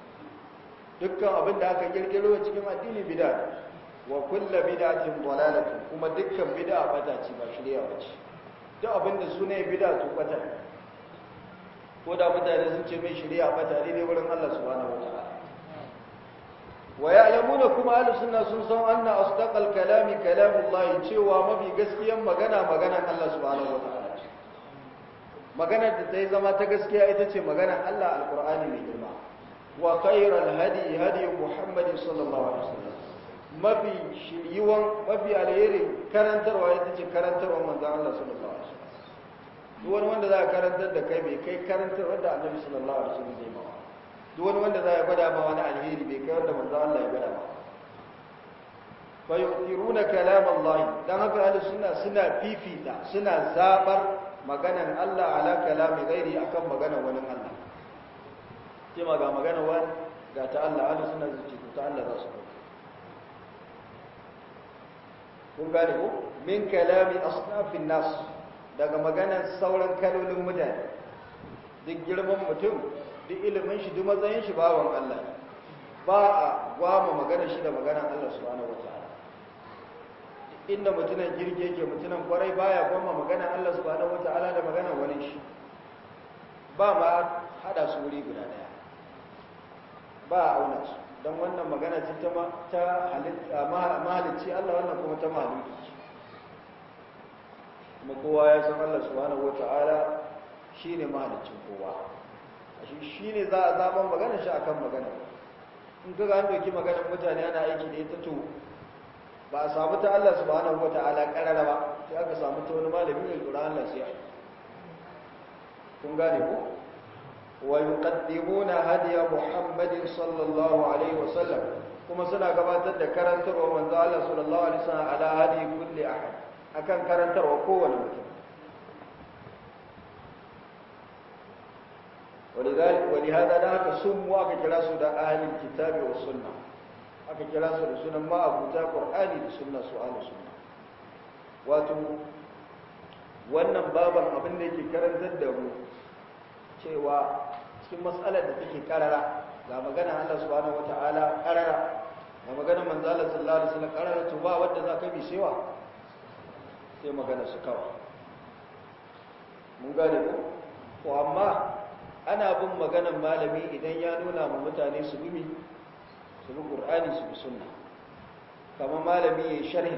dukkan abin da aka kirkiro cikin addini bid'a wa kulla bid'atin dalalatun kuma dukkan bid'a bata ce ba shirya ba ce duk abin da suna ya bida to bata ko da mutane sun ce mai shari'a bata ne ne wurin Allah subhanahu wataala wa ya'lamuna kuma ahlus sunna sun san anna asdaqal kalami kalamullah cewa mafi gaskiyan magana maganar Allah subhanahu wataala maganar da ta yi zama ta gaskiya ita ce maganar Allah alqur'ani mai girma wa khairal hadi hadi muhammadin sallallahu alaihi wasallam mafi shiriwan mafi alheri karantarwa ita ce karantarwa manzon Allah sallallahu alaihi wasallam duk wani wanda za a karantar da kai bai kai karantarwa da annabi sallallahu alaihi wasallam zai mawa duk wani wanda za ya gwada ma wani alheri bai kai wanda manzon Allah ya gwada ma fa yuqiruna kalam Allah dan haka ahlus sunna suna fifita suna zabar maganan Allah ala kalami ghairi akan maganan wani Allah kima ga maganan wani ga ta Allah ahlus sunna zai ce ta Allah za su dauka kun gane ko min kalami asnafin nas daga maganar sauran kalolin mutane duk girman mutum duk ilimin shi duk matsayin shi bawan Allah ba a gwama maganar shi da maganar Allah subhanahu wataala inda mutunan girge yake mutunan kwarai baya gwama maganar Allah subhanahu wataala da maganar wani shi ba ma hada su wuri guda daya ba a auna su don wannan magana ce ta mahalicci Allah wannan kuma ta mahalicci kuma kowa ya san Allah subhanahu wata'ala shine mahaliccin kowa shi shine za a zaben magana shi akan magana in kaga an doki maganar mutane ana aiki da ita to ba a samu ta Allah subhanahu wata'ala karara ba sai aka samu ta wani malami mai Qur'an Allah sai kun gane ko ويقدمون هدي محمد صلى الله عليه وسلم كما سنة قباتت كرنتر ومن ذا الله صلى الله عليه وسلم على هدي كل أحد أكن كرنتر وقوة المكان ولذلك ولهذا ذاك سموا أكا كلاسوا دا أهل الكتاب والسنة أكا كلاسوا دا سنة ما أبو تا قرآني دا سنة سؤال سنة واتو wannan baban abin da yake karantar da mu cewa cikin matsalar da take karara ga magana Allah subhanahu wata'ala karara ga magana manzo Allah sallallahu alaihi wasallam karara to ba wanda za ka bi sewa sai magana su kawai mun gane ko ko amma ana bin maganar malami idan ya nuna ma mutane su bi su bi Qur'ani su bi sunna kamar malami yayin sharhi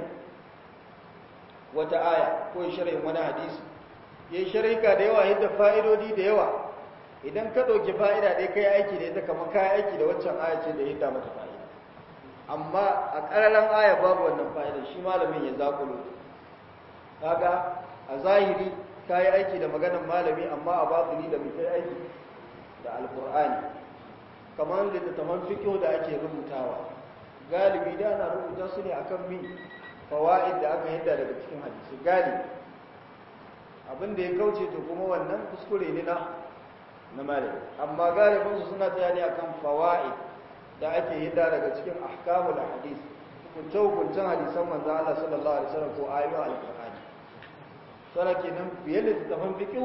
wata aya ko sharhin wani hadisi yayin sharhika da yawa yadda fa'idodi da yawa idan ka ɗauki fa'ida ɗaya kai aiki da ita kamar kayan aiki da waccan aya ce da ya hidda mata fa'ida amma a ƙararren aya babu wannan fa'ida shi malamin ya zaƙulo kaga a zahiri ka yi aiki da maganar malami amma a batini da mutai aiki da alƙur'ani kamar littattafan fiƙo da ake rubutawa galibi da ana rubuta su ne akan min fawa'id da aka hidda daga cikin hadisi galibi abin da ya kauce to kuma wannan kuskure ne na na malami amma galibinsu suna tsaya ne akan fawaid da ake hidda daga cikin ahkamul hadis hukunce hukuncen hadisan manzo Allah sallallahu alaihi wasallam ko ayoyin alqur'ani sana kenan biye da tafan fiqh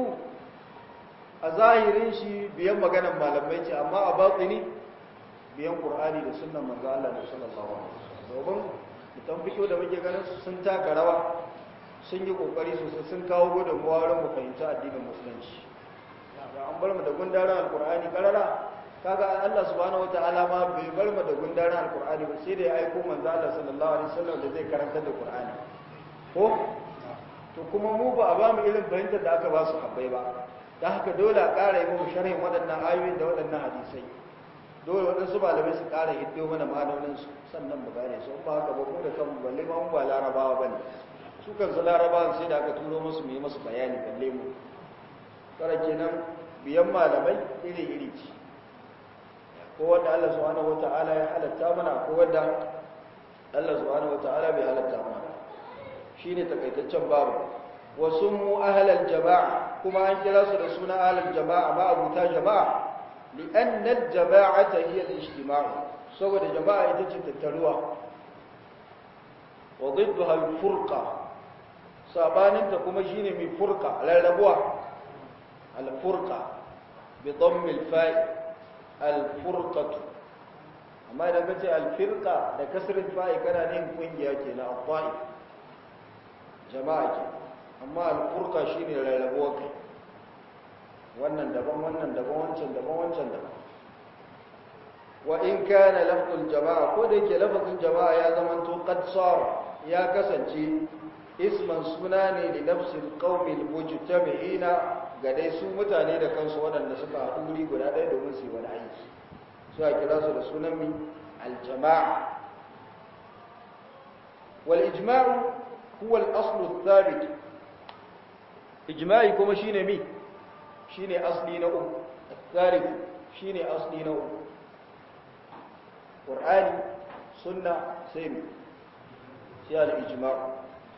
a zahirin shi biyan maganar malamai ce amma a batini biyan qur'ani da sunnan manzo Allah sallallahu alaihi wasallam domin tafan fiqh da muke ganin sun taka rawa sun yi kokari sosai sun kawo gudunmuwa wurin mu fahimci addinin musulunci da an bar mu da gundarin alkur'ani karara kaga Allah subhanahu wataala ma bai bar mu da gundarin alkur'ani ba sai da ya aiko manzo Allah sallallahu alaihi wasallam da zai karanta da qur'ani ko to kuma mu ba a ba mu irin fahimtar da aka ba su habbai ba da haka dole a ƙara yi mu sharhin waɗannan ayoyin da waɗannan hadisai dole waɗansu malamai su ƙara hiddo mana ma'anonin su sannan mu gane su ba haka ba mu da kanmu balle ma mu ba larabawa bane su kansu larabawan sai da aka turo musu mu yi musu bayani balle mu kara kenan biyan malamai iri-iri ce ko wanda Allah subhanahu wata'ala ya halatta mana ko wanda Allah subhanahu wata'ala bai halatta mana shine takaitaccen babu wasu mu ahlal jama'a kuma an kira su da suna ahlal jama'a ma abuta jama'a li'anna al-jama'ata hiya al-ijtima' saboda jama'a ita ce tattaruwa wa ضدها al-furqa sabaninta kuma shine mai furqa rarrabuwa الفرقة بضم الفاء الفرقة amma idan ka ce alfirka da kasirin fa'i kana ne kungiya ke na akwai jama'a ke amma al-furqa shine rarrabuwa kai wannan daban wannan daban wancan daban wancan daban wa in kana lafzul jama'a ko da yake lafzul jama'a ya zama to qad ya kasance isman suna ne da nafsil qaumil mujtami'ina ga dai su mutane da kansu waɗanda suka haɗu wuri guda ɗaya domin su yi wani aiki su a kira su da sunan mi aljama'a wal ijma'u huwa al-aslu thabit ijma'i kuma shine mi shine asli na uku thabit shine asli na uku qur'ani sunna sai mi sai al-ijma'u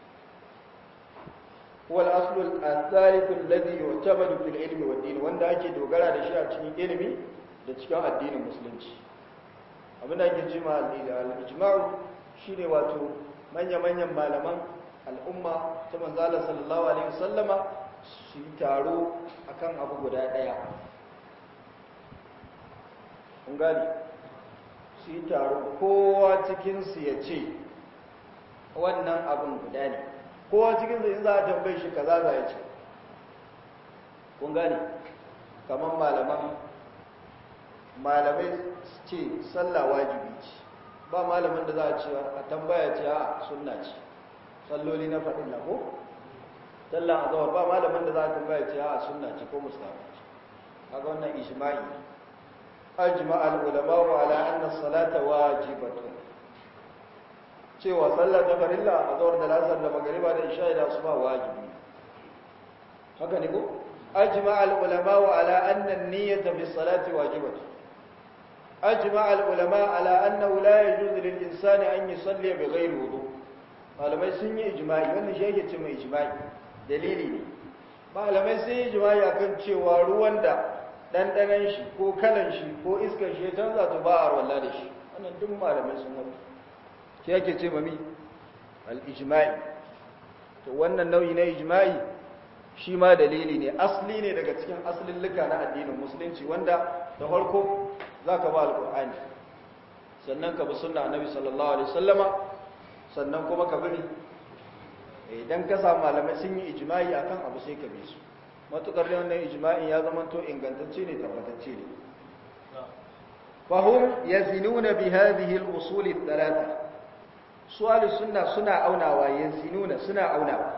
هو الأصل الثالث الذي يعتمد في العلم والدين wanda ake dogara da shi a cikin ilimi da cikin addinin musulunci abin da ake cewa al-ijma'u shine wato manya-manyan malaman al'umma ta manzala sallallahu alaihi wasallama su yi taro akan abu guda daya kun gani su yi taro kowa cikin su ya ce wannan abin guda ne kowa cikin zai za a tambaye shi kaza za ya ce kun gane kamar malaman malamai ce sallah wajibi ce ba malamin da za a ce a tambaya ce a sunna ce salloli na faɗin na ko sallah a zawar ba malamin da za a tambaya ce a sunna ce ko mustafa ce kaga wannan ijma'i ajma al-ulama wa ala anna salata wajibatun cewa sallar ta farilla a zawar da lasar da magariba da isha da su ba wajibi haka ne ko ajma al ulama wa ala anna an-niyyata bis salati wajibatu ajma al ulama ala annahu la yajuzu lil insani an yusalli bi ghairi wudu malamai sun yi ijma'i wannan shi yake cewa ijma'i dalili ne malamai sun yi ijma'i akan cewa ruwan da dandanan shi ko kalan shi ko iskar shi ya canza to ba a rawalla da shi wannan duk malamai sun wani shi yake ce mami al-ijma'i to wannan nau'i na ijma'i shi ma dalili ne asli ne daga cikin aslillika na addinin musulunci wanda da farko zaka ba al-qur'ani sannan ka bi sunna annabi sallallahu alaihi wasallama sannan kuma ka bi idan ka samu malamai sun yi ijma'i akan abu sai ka bi su matukar da wannan ijma'in ya zama to ingantacce ne tabbatacce ne fahum yazinuna bi hadhihi al-usul ath-thalatha su'al sunna suna aunawa yazinuna suna aunawa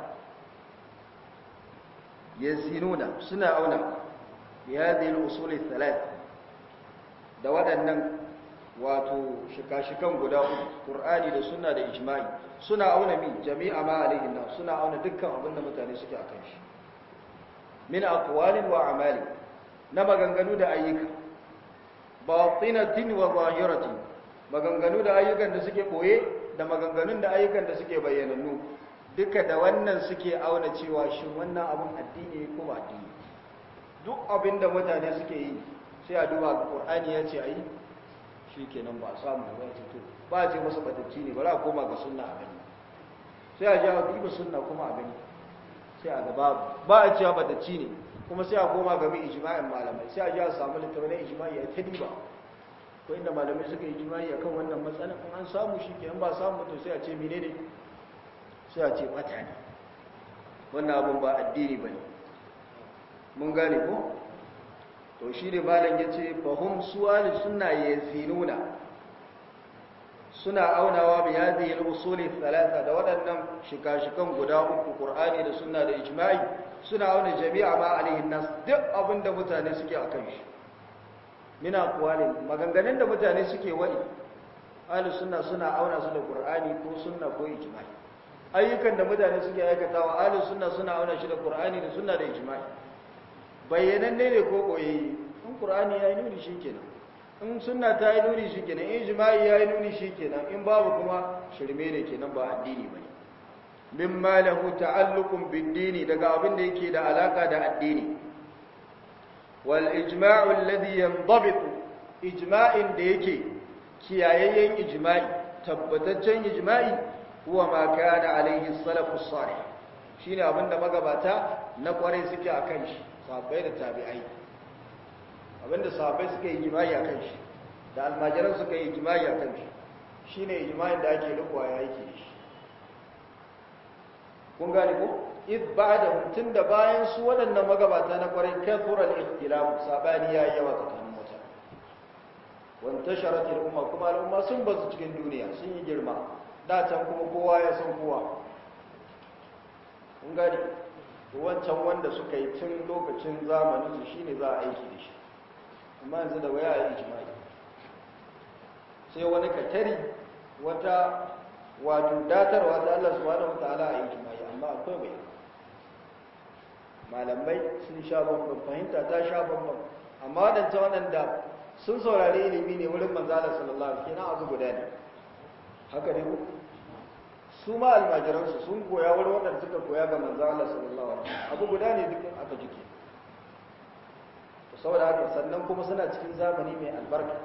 yazinuna suna aunawa bi hadhihi al-usul ath-thalatha da waɗannan wato shika-shikan guda uku Qur'ani da sunna da ijma'i suna auna mi jami'a ma alaihi nas suna auna dukkan abin da mutane suke akan shi min aqwalin wa a'mali na maganganu da ayyuka batinatin wa zahiratin maganganu da ayyukan da suke boye da maganganun da ayyukan da suke bayyanannu duka da wannan suke auna cewa shin wannan abun addini ko ba addini duk abin da mutane suke yi sai a duba Qur'ani ya ce ayi shikenan ba samu ba ce to ba ce masa batacci ne bari a koma ga sunna a gani sai a ji a duba sunna kuma a gani sai a gaba ba a cewa batacci ne kuma sai a koma ga mai ijma'in malamai sai a ji a samu littafin na ijma'i ya ta diba ko inda malamai suka yi ijma'i akan wannan matsalan in an samu shi kenan ba samu to sai a ce menene sai a ce bata ne wannan abun ba addini bane mun gane ko to shi ne malam ya ce fahim suwali suna yazinuna suna aunawa bi hadhihi al-usuli thalatha da waɗannan shika-shikan guda uku Qur'ani da sunna da ijma'i suna auna jami'a ma alaihi nas duk abinda mutane suke akan shi mina aqwalin maganganun da mutane suke wadi ahli sunna suna auna su da Qur'ani ko sunna ko ijma'i ayyukan da mutane suke aikatawa ahli sunna suna auna shi da Qur'ani da sunna da ijma'i bayyananne ne ko koyayye in qur'ani yayi nuni shikenan in sunna ta yi nuni shikenan in ijma'i yayi nuni shikenan in babu kuma shirme ne kenan ba addini bane mimma lahu ta'alluqun bid-dini daga abin da yake da alaka da addini wal ijma'u alladhi yandabitu ijma'in da yake kiyayayyen ijma'i tabbataccen ijma'i huwa ma kana alaihi salafus salih shine abinda magabata na kware suke akan shi sahabbai da tabi'ai abinda sahabbai suka yi jima'i a kan shi da almajiran suka yi jima'i a kan shi shi ne jima'in da ake rikuwa ya yake shi kun gane ko id ba'da tun da bayan su waɗannan magabata na kwarai kathura al-ikhtilaf sabani yayi yawa tsakanin mutane wan tasharat al-umma kuma al-umma sun bazu cikin duniya sun yi girma da can kuma kowa ya san kowa kun gane wancan wanda suka yi tun lokacin zamanin su shine za a aiki da shi amma yanzu da waya yi ijma'i sai wani katari wata wato datarwa ta Allah subhanahu wataala a ijma'i amma akwai bai malamai sun sha bambam fahimta ta sha bambam amma waɗancan waɗanda sun saurari ilimi ne wurin manzala sallallahu alaihi wasallam abu guda ne haka ne ku su ma almajiransu sun koya wurin waɗanda suka koya ga manzala sallallahu alaihi wasallam abu guda ne duk aka jike saboda haka sannan kuma suna cikin zamani mai albarka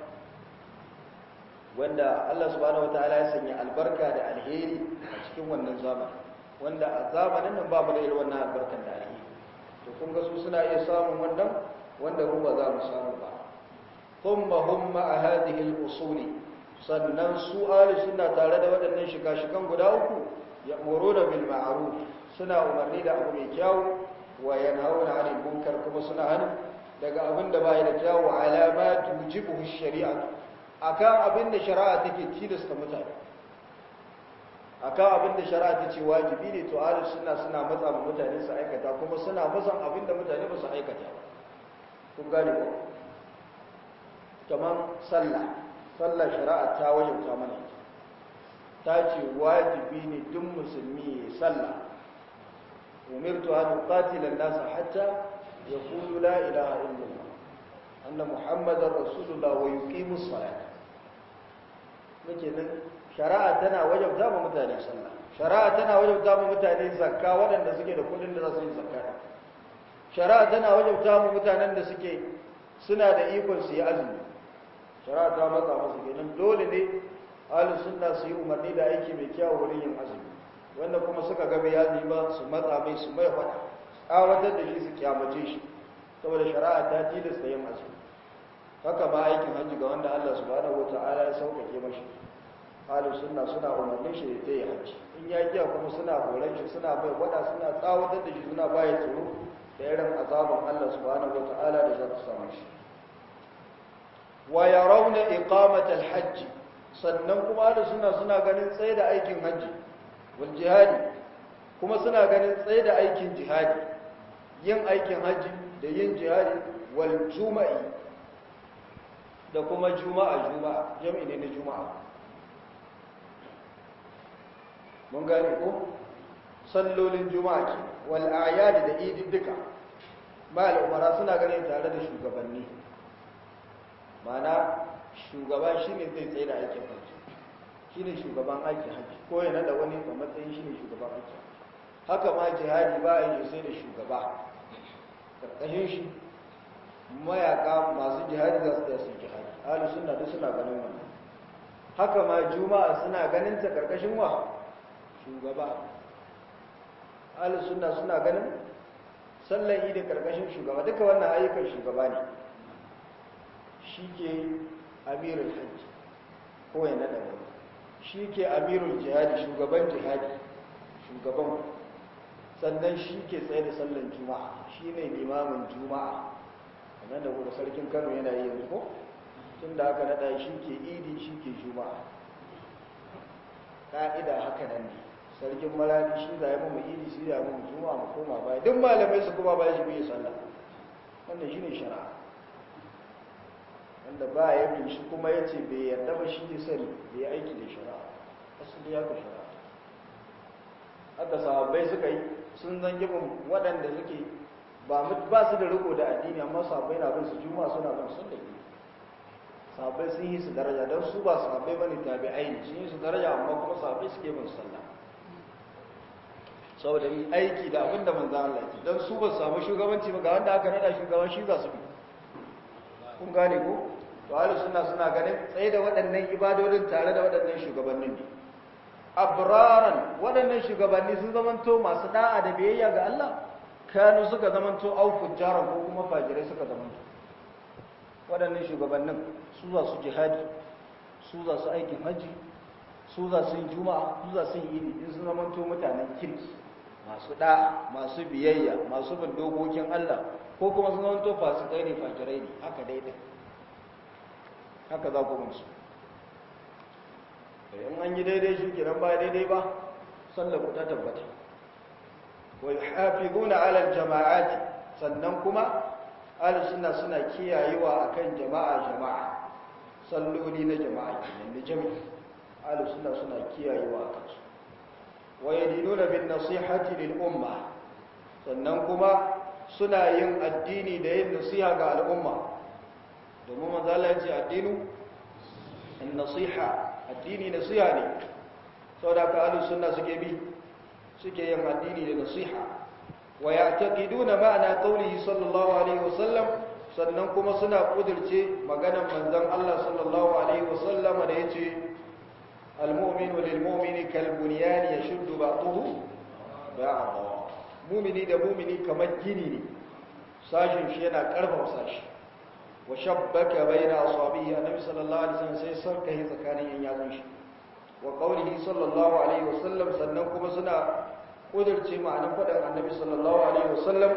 wanda Allah subhanahu wataala ya sanya albarka da alheri a cikin wannan zamani wanda a zamanin nan babu da irin wannan albarkan da alheri to kun ga su suna iya samun wannan wanda mu ba za mu samu ba thumma hum ma hadhihi al-usul sannan su ahli sunna tare da waɗannan shika-shikan guda uku ya'muruna bil ma'ruf suna umarni da abu mai kyau wa yanhauna 'anil munkar kuma suna hana daga abin da bai da kyawu alama tujibu shari'a akan abin da shari'a take tilasta mutane akan abin da shari'a ta ce wajibi ne to ahlus sunna suna matsa ma mutane su aikata kuma suna musan abin da mutane ba su aikata ba kun gane ko kamar sallah sallah shari'a ta wajibta mana ta ce wajibi ne duk musulmi ya sallah umirtu an uqatila an-nas hatta yaqulu la ilaha illallah anna muhammadar rasulullah wa yuqimu as-salat nake nan shari'a tana wajabta ma mutane sallah shari'a tana wajabta ma mutane zakka waɗanda suke da kudin da za su yi zakka shari'a tana wajabta ma mutanen da suke suna da ikon su yi azumi shari'a ta matsa musu kenan dole ne ahlus sunna su yi umarni da aiki mai kyau wurin yin azumi wanda kuma suka ga bai azumi ba su matsa mai su mai faɗa tsawatar da shi su kyamace shi saboda shari'a ta tilasta yin azumi haka ma aikin hajji ga wanda Allah subhanahu wata'ala ya sauƙaƙe mashi ahlus sunna suna umarnin shi da yi hajji in ya kiya kuma suna horon shi suna bai wada suna tsawatar da shi suna baya tsoro da irin azaban Allah subhanahu wata'ala da za ta samu shi wa yarawna iqamata al-hajj sannan kuma ahlus sunna suna ganin tsaye da aikin hajji wal jihadi kuma suna ganin tsaye da aikin jihadi yin aikin hajji da yin jihadi wal juma'i da kuma juma'a juma'a jami'i ne na juma'a mun gane ko sallolin juma'a ke wal a'yad da idin duka mal umara suna ganin tare da shugabanni mana shugaba shine zai tsaye da aikin hajji shine shugaban aikin hajji ko ya nada wani a matsayin shine shugaban aikin haka ma jihadi ba a yi sai da shugaba karkashin shi mayaka masu jihadi za su tsaye su jihadi ahlu sunna duk suna ganin wannan haka ma juma'a suna ganin ta karkashin wa shugaba ahlu sunna suna ganin sallan idi karkashin shugaba duka wannan ayyukan shugaba ne shi ke amirul hajji ko ya nada wani shi ke amirul jihadi shugaban jihadi shugaban sannan shi ke tsaye da sallan juma'a shi ne limamin juma'a kamar da kuma sarkin kano yana yi yanzu ko tun da aka nada shi ke idi shi ke juma'a ƙa'ida haka nan ne sarkin malami shi zai mu idi shi zai mu juma'a mu koma baya duk malamai su kuma baya shi bai sallah wannan shi ne shari'a wanda ba ya bin shi kuma ya ce bai yarda ba shi ne sani bai aiki da shari'a asali ya ka shari'a haka sahabbai suka yi sun zan gibin waɗanda suke ba su da riko da addini amma sahabbai na bin su juma suna bin sun da ke sahabbai sun yi su daraja don su ba sahabbai bane tabi'ai ne sun yi su daraja amma kuma sahabbai suke bin sallah saboda yi aiki da abin da manzo Allah ke don su ba su samu shugabanci ba ga wanda aka nada shugaban shi za su bi kun gane ko to ahlus sunna suna ganin tsaye da waɗannan ibadodin tare da waɗannan shugabannin ne abraran waɗannan shugabanni sun zamanto masu da'a da biyayya ga Allah kanu suka zamanto au fujjaran ko kuma fajirai suka zamanto waɗannan shugabannin su za su jihadi su za su aikin haji su za su yi juma'a su za su yi idi in sun zamanto mutanen kirki masu da'a masu biyayya masu bin dokokin Allah ko kuma sun zanto fasikai ne fakirai ne haka daidai haka za ku musu in an yi daidai shi kiran ba daidai ba sallar ku ta tabbata wa yuhafizuna ala aljama'ati sannan kuma ahlus sunna suna kiyayewa akan jama'a jama'a salloli na jama'a kenan da jami'i ahlus sunna suna kiyayewa akan su wa yadinuna bin nasihati lil umma sannan kuma suna yin addini da yin nasiha ga al'umma domin manzo Allah ya ce addinu in nasiha addini nasiha ne saboda ka ahlus sunna suke bi suke yin addini da nasiha wa ya'taqiduna ma'ana qawlihi sallallahu alaihi wasallam sannan kuma suna kudirce maganar manzon Allah sallallahu alaihi wasallam da yace al-mu'minu lil-mu'mini kal-bunyan yashuddu ba'dahu ba'dahu mumini da mumini kamar gini ne sashin shi yana karfafa sashi wa shabbaka baina asabihi annabi sallallahu alaihi wasallam sai sarka hi tsakanin yan yatsun shi wa qawlihi sallallahu alaihi wasallam sannan kuma suna kudirce ma'anar faɗin annabi sallallahu alaihi wasallam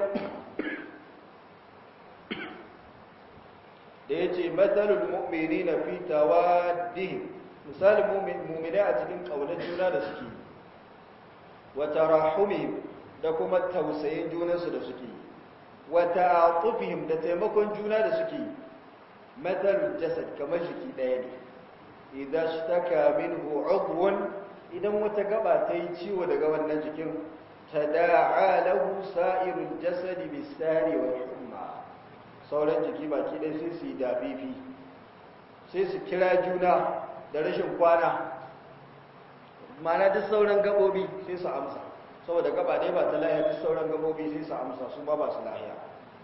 da yace matalul mu'minina fi tawaddihim misalin mu'mini a cikin kaunar juna da suke wa tarahumihim da kuma tausayin junansu da suke wa ta'atufihim da taimakon juna da suke matalul jasad kamar jiki ɗaya ne idan shtaka minhu udwan idan wata gaba ta yi ciwo daga wannan jikin tada'a lahu sa'irul jasad bisari wa humma sauran jiki baki ɗaya sai su yi dafifi sai su kira juna da rashin kwana mana duk sauran gabobi sai su amsa saboda gaba ɗaya ba ta lahiya duk sauran gabobi sai su amsa su ba ba su lahiya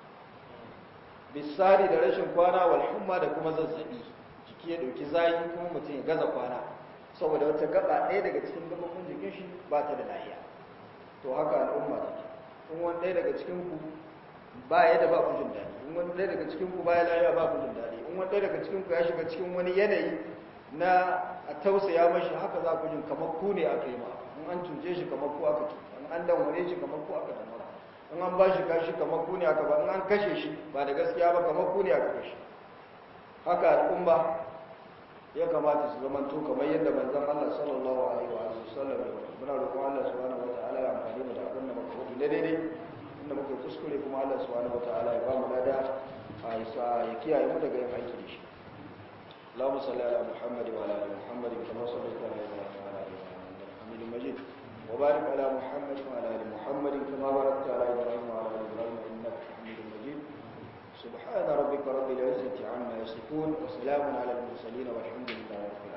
bisari da rashin kwana wal humma da kuma zazzabi jiki ya dauki zayi kuma mutum ya gaza kwana saboda wata gaba ɗaya daga cikin gabobin jikin shi ba ta da lahiya to haka al'umma take in wani ɗaya daga cikin ku ba ya da ba ku jin daɗi in wani ɗaya daga cikin ku ba ya lahiya ba ku jin daɗi in wani ɗaya daga cikin ku ya shiga cikin wani yanayi na a tausaya mashi haka za ku jin kamar ku ne aka yi ma in an cuce shi kamar ku aka cuta in an damware shi kamar ku aka damwara in an ba shi kashi kamar ku ne aka ba in an kashe shi ba da gaskiya ba kamar ku ne aka kashe haka al'umma ya kamata su zama to kamar yadda manzon Allah sallallahu alaihi wa sallam ya faɗa muna roƙon Allah subhanahu wataala ya amfani mu da abin da muka faɗi na daidai inda muka kuskure kuma Allah subhanahu wataala ya ba mu lada a isa ya kiyaye mu daga yin aiki da shi اللهم صل على محمد وعلى ال محمد كما صليت على ابراهيم وعلى ال ابراهيم انك حميد مجيد وبارك على محمد وعلى ال محمد كما باركت على ابراهيم وعلى ال ابراهيم انك حميد مجيد سبحان ربك رب العزه عما يصفون وسلام على المرسلين والحمد لله رب العالمين